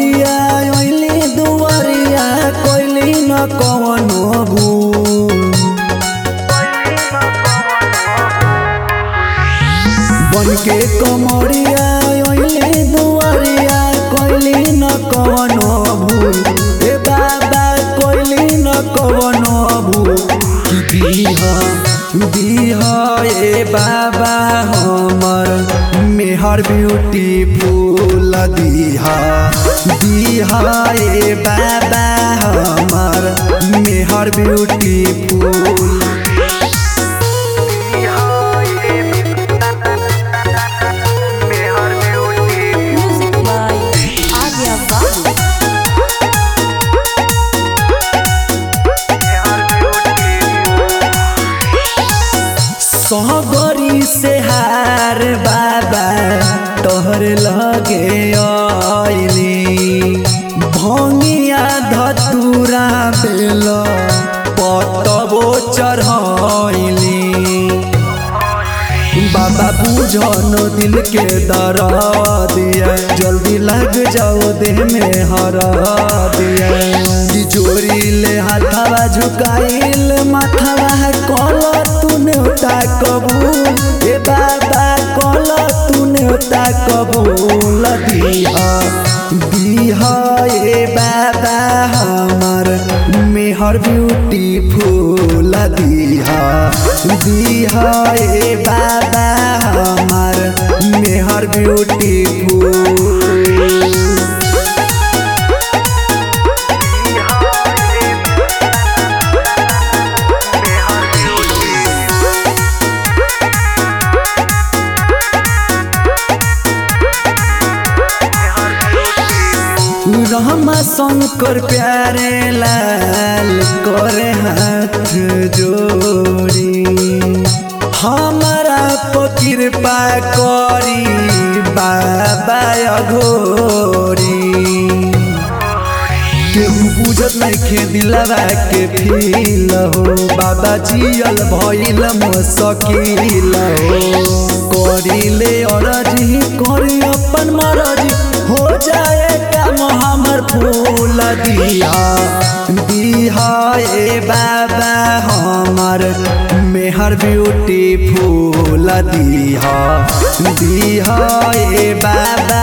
कमरिया ओइली दुआरिया कोइली न कवनो भूल बन के कमरिया ओइली दुआरिया कोइली न कवनो भूल ए बाबा कोइली न कवनो भूल कि दीहा दीहा ए बाबा हमर मेहर ब्यूटीफुल दीहा दीहा ए बाबा हमर मेहर beautiful Music by Arya Babu. सहगरी से हार बाबा तोहर लगे आइली भंगिया धतूरा बेल पतबो चढ़ैली बाबा बुझन दिल के दरा दिया जल्दी लग जाओ देह में हरा दिया तिजोरी ले हाथावा झुकाइल माथावा कल तूने उता कबूल ए बाबा कल तूने उता कबूल दिया दिहा ए बाबा हमर मेहर ब्यूटीफुल दिहा दिहा ए बाबा हमर मेहर ब्यूटीफुल रहमा शंकर प्यारे लाल करे हाथ जोड़ी हमारा पर कृपा करी बाबा अघोरी केहू बुझत नइखे दिलवा के फील हो बाबा जियल भइल मुश्किल हो करिले अरजी करी अपन मरजी हो जाए काम हमर फूल दिया दिहा ए बाबा हमर मेहर ब्यूटी फूल दिहा दिहा ए बाबा